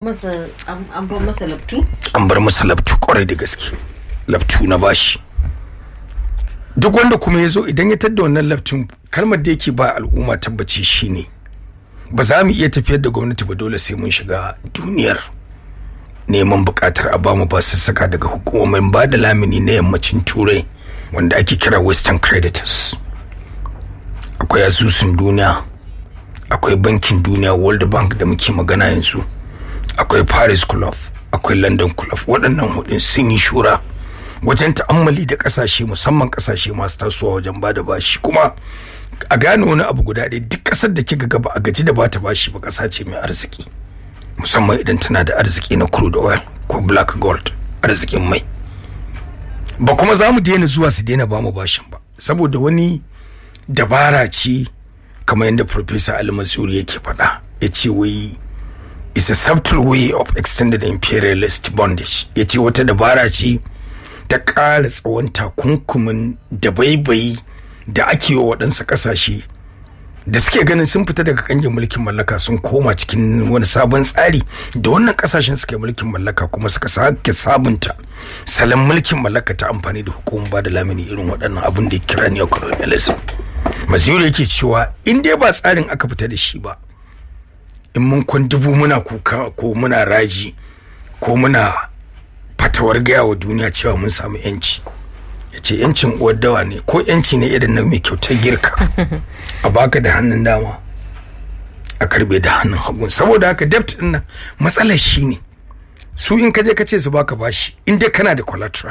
masa an bar masa labtu an bar masa labtu kwarai da gaske labtu na bashi duk wanda kuma ya zo idan ya tadda wannan labtun kalmar da yake ba al'umma tabbaci shine ba za mu iya tafiyar da gwamnati ba dole sai mun shiga duniyar neman bukatar a bamu basussuka daga hukumomin ba da lamini na yammacin turai wanda ake kira western creditors akwai asusun duniya akwai bankin duniya world bank da muke magana yanzu akwai paris club akwai london club waɗannan hudun sun yi shura wajen ta'ammali da ƙasashe musamman ƙasashe masu tasowa wajen ba da bashi kuma a gane wani abu guda ɗaya duk ƙasar da kika gaba a gaji da ba ta bashi ba ƙasa ce mai arziki musamman idan tana da arziki na crude oil ko black gold arzikin mai ba kuma za mu daina zuwa su daina ba mu bashin ba saboda wani dabara ce kamar yadda Professor Ali Mansuri yake faɗa ya ce wai is a subtle way of extended imperialist bondage ya ce wata dabara ce ta ƙara tsawon takunkumin da baibayi da ake wa waɗansu ƙasashe da suke ganin sun fita daga kangin mulkin mallaka sun koma cikin wani sabon tsari da wannan ƙasashen suke mulkin mallaka kuma suka sake sabunta salon mulkin mallaka ta amfani da hukumar ba da lamini irin waɗannan abin da ya kira neocolonialism masiyar yake cewa in dai ba tsarin aka fita da shi ba in mun kwan dubu muna kuka ko muna raji ko muna fatawar gaya wa duniya cewa mun samu yanci ya ce yancin uwar dawa ne ko yanci ne irin na mai kyautar girka a baka da hannun dama a karbe da hannun hagu saboda haka debt din nan matsalar shi ne su in kaje ka ce su baka bashi in dai kana da collateral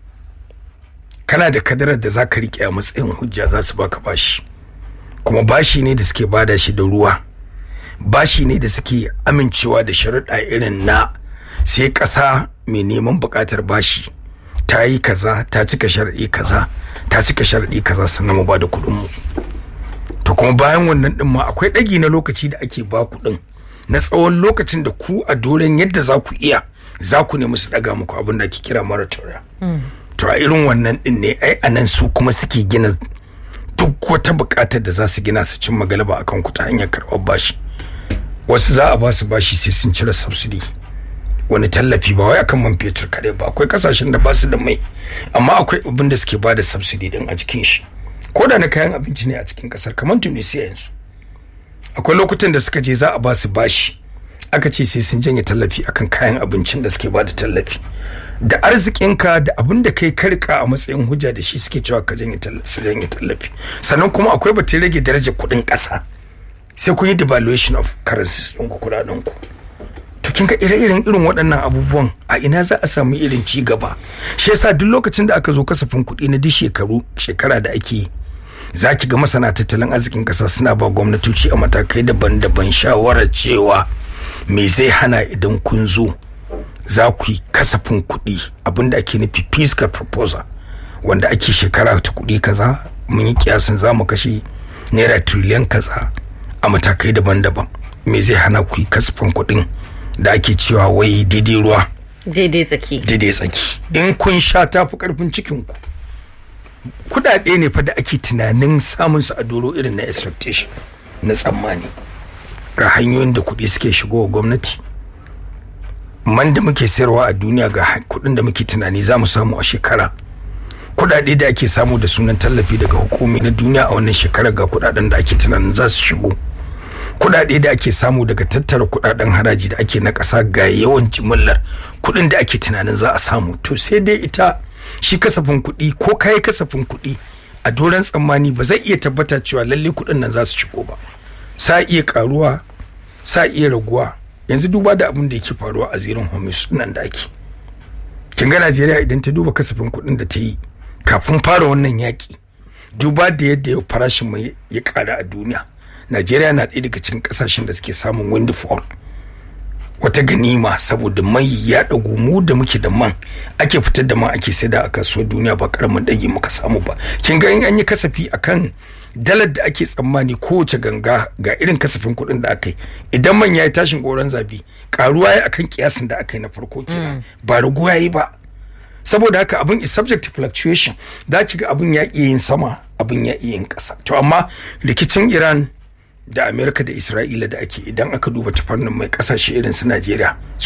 kana da kadarar da zaka rike a matsayin hujja za su baka bashi kuma bashi ne da suke bada shi da ruwa bashi ne da suke amincewa da sharuɗa irin na sai ƙasa mai neman buƙatar bashi ta yi kaza ta cika sharaɗi kaza ta cika sharaɗi kaza sannan mu ba da kuɗin mu to kuma bayan wannan ɗin ma akwai ɗagi na lokaci da ake ba kuɗin na tsawon lokacin da ku a dolen yadda za ku iya za ku nemi su ɗaga muku abin da ake kira moratorium to a irin wannan ɗin ne ai a nan su kuma suke gina duk wata buƙatar da za su gina su cimma galaba akan ku ta hanyar karɓar bashi wasu za a ba su bashi sai sun cire subsidy wani tallafi ba wai akan man fetur kare ba akwai kasashen da ba su da mai amma akwai abin da suke bada subsidy din a cikin shi ko da na kayan abinci ne a cikin kasar kamar tunisia yanzu akwai lokutan da suka je za a ba su bashi aka ce sai sun janye tallafi akan kayan abincin da suke bada tallafi da arzikinka da abin da kai karka a matsayin hujja da shi suke cewa ka janye tallafi sannan kuma akwai batun rage darajar kuɗin ƙasa sai kun yi devaluation of currencies ɗin ku kuɗaɗen ku to kin ga ire-iren irin waɗannan abubuwan a ina za a samu irin ci gaba shi yasa duk lokacin da aka zo kasafin kuɗi na duk shekaru shekara da ake yi za ki ga masana tattalin arzikin ƙasa suna ba gwamnatoci a matakai daban-daban shawarar cewa me zai hana idan kun zo za ku yi kasafin kuɗi abinda ake nufi fiscal proposal wanda ake shekara ta kuɗi kaza mun yi kiyasin za mu kashe naira triliyan kaza a matakai daban-daban me zai hana ku yi kasafin kuɗin da ake cewa wai daidai ruwa daidai tsaki daidai tsaki in kun sha tafi karfin cikinku kudade ne fa da ake tunanin samun su a doro irin na expectation na tsammani ga hanyoyin da kuɗi suke shigo wa gwamnati man da muke sayarwa a duniya ga kuɗin da muke tunani za mu samu a shekara kudade da ake samu da sunan tallafi daga hukumi na duniya a wannan shekarar ga kudaden da ake tunanin za su shigo kudade da ake samu daga tattara kudaden haraji da ake na ƙasa ga yawan jimillar kudin da ake tunanin za a samu to sai dai ita shi kasafin kuɗi ko kayi kasafin kuɗi a doron tsammani ba zai iya tabbata cewa lalle kuɗin nan za su shigo ba sa iya karuwa sa iya raguwa yanzu duba da abin da yake faruwa a zirin homis nan da ake kin ga najeriya idan ta duba kasafin kuɗin da ta yi kafin fara wannan yaƙi duba da yadda farashin mai ya ƙara a duniya najeriya na ɗaya daga cikin ƙasashen da suke samun windfall wata ganima saboda mai ya ɗagu mu da muke da man ake fitar da man ake saida a kasuwar duniya ba karamin ɗage muka samu ba kin ga in an yi kasafi akan dalar da ake tsammani kowace ganga ga irin kasafin kuɗin da aka yi idan man ya yi tashin goron zabi karuwa ya akan kiyasin da aka yi na farko kenan ba raguwa ya yi ba saboda haka abin is subject to fluctuation da ki ga abin ya iya yin sama abin ya iya yin ƙasa to amma rikicin iran da amerika da isra'ila da ake idan aka duba ta fannin mai kasashe irin su najeriya